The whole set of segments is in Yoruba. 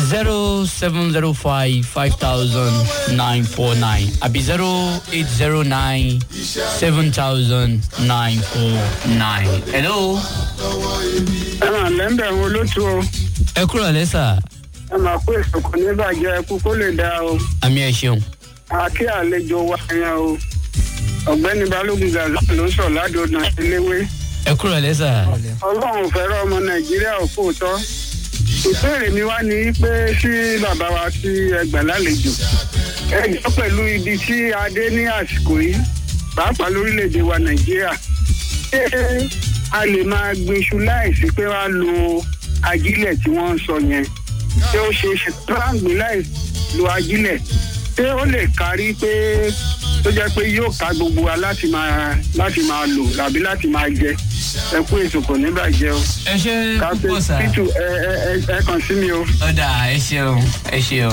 zero seven zero five five thousand nine four nine àbí zero eight zero nine seven thousand nine four nine. hello. ẹ máa lẹ́ńbẹ̀ wo ló tu o ẹ kúrò lẹ́sà ẹ máa kó èso kò ní bàjẹ́ ẹkú kó lè dáa o àmì ẹ̀ ṣeun. àkí àlejò wa yẹn o ọ̀gbẹ́ni balógun gaza ló sọ ládùúgbò iléwé ẹ kúrò lẹ́sà. ọlọ́run ò fẹ́ràn ọmọ nàìjíríà ò kó tọ́ ìbéèrè mi wá ní pé sí bàbá wa tí ẹ gbà lálejò ẹ jọ pẹ̀lú ibi tí a dé ní àsìkò yìí pàápàá lórílẹ̀‐èdè wa nàìjíríà ṣé a lè máa gbin iṣu láìsí pé wàá lo ajílẹ̀ tí wọ́n ń sọ yẹn ṣé ó ṣe é ṣe pàǹgbì láì lo ajílẹ̀ ṣé ó lè kárí pé tó jẹ́ pé yóò ká gbogbo wa láti máa láti máa lò tàbí láti máa jẹ ẹ kú ètò kò ní bàjẹ́ o ẹ ṣe káfíń púpọ̀ sá. títù ẹ ẹ ẹ ẹ kàn sí mi o. ọ̀dà ẹ ṣeun ẹ ṣeun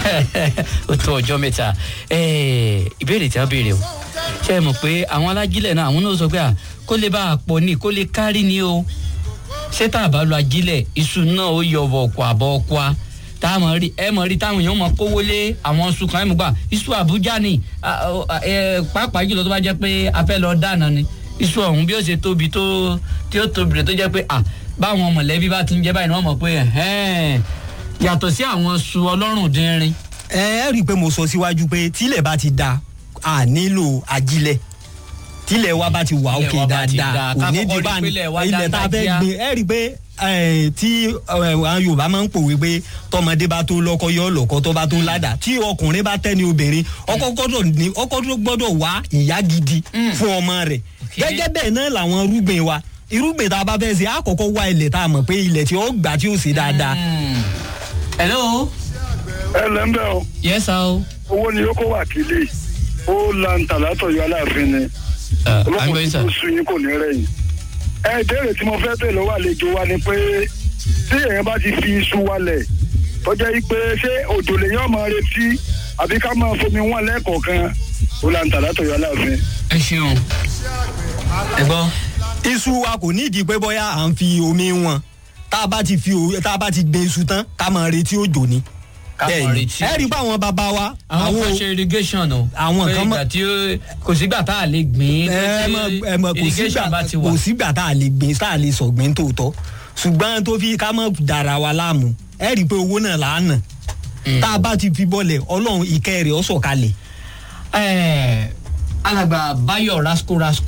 ó tó ọjọ́ mẹ́ta Eh, ìbéèrè tí a béèrè o ṣe é mọ̀ pé àwọn alájílẹ̀ náà àwọn náà sọ pé à kó lè bá a pọ̀ ní kó lè kárí ni o ṣé tá a bá lo ajílẹ̀ iṣu náà ó yọ ọ̀bọ̀ àbọ̀ ọ̀kwa tá a mọ̀ rí ẹ mọ̀ rí táwọn èèyàn mọ̀ kówó lé àwọn iṣu kan ẹ mọ̀ gbà iṣu àbújá ni à, ọ, à, ẹ, pàápàá jùlọ tó bá jẹ́ pé a fẹ́ lọ dáná ni iṣu ọ̀hún bí ó ṣe tóbi tó tí ó tóbi rẹ̀ tó jẹ́ pé à báwọn mọ̀lẹ́bí bá ti ń jẹ́ báyìí ni wọ́n mọ̀ pé ẹ̀hẹ́n yàtọ̀ sí àwọn iṣu ọlọ́rùn dínrín ẹ ẹ rí i pé mo sọ síwájú pé tílẹ̀ bá ti da a nílò ajílẹ̀ tílẹ̀ wa bá ti wà Tílẹ̀ òkè wa bá ti dáadáa da, kò ká ní kọ́kọ́ di rí bá pé ilẹ̀ wa ilẹ̀ tá a fẹ́ dáńgájíá. gbin ẹ rí i pé eh, tí eh, àwọn yorùbá máa ń pòwe pé tọmọdé bá tó lọkọ yọ lọkọ tó bá tó ládàá tí ọkùnrin bá tẹ́ ni obìnrin ọkọ gbọ́dọ̀ ní ọkọ tó gbọ́dọ̀ wá ìyá gidi fún ọmọ rẹ̀ Okay. gẹ́gẹ́ bẹ́ẹ̀ náà làwọn irúgbìn wa irúgbìn tá a bá fẹ́ ṣe àkọ́kọ́ wá ilẹ̀ tá a mọ̀ pé ilẹ̀ tí ó gbà tí ó ṣe dáadáa Hmm. hello ẹ lẹ́ńbẹ̀ o yes sir o. owó ni ó kó wà kílé ó lanta látọ̀yọ́ aláàfin ni Uh, I'm olókùn going, tí sir. kò sun yín kò ní rẹ̀yìn. ẹ ìbéèrè tí mo fẹ́ bèèrè lọ́wọ́ àlejò wa ni pé tí èèyàn bá ti fi iṣu wálẹ̀ tọ́jà yìí pé ṣé òjò lèyàn máa retí àbí ká máa fomi wọn lẹ́ẹ̀kọ̀ọ̀kan ó lanta látọ̀yọ́ aláàfin. ẹ ṣeun ẹ gbọ́. iṣu wa kò nídìí pé bóyá à ń fi omi wọn tá a bá ti fi o- tá a bá ti gbin iṣu tán ká máa retí òjò ni. Ká máa Bẹ́ẹ̀ni. retí ẹ rí i pé àwọn bàbá wa àwọn kan ṣe irrigation o. àwọn Pé kan mọ- ìgbà tí ó kò sígbà tá a lè gbìn. ẹ mọ ẹ mọ kò irrigation sígbà bá ti wà. kò sígbà tá a lè gbin tá a lè sọ̀gbìn tòótọ́ ṣùgbọ́n tó fi ká mọ̀ dára wa láàmú ẹ rí i pé owó náà là á nà tá a bá ti fi bọ́lẹ̀ ọlọ́run ìkẹ́ rẹ̀ ó sọ̀kalẹ̀ Ẹ, alàgbà Báyọ̀ rasco rasco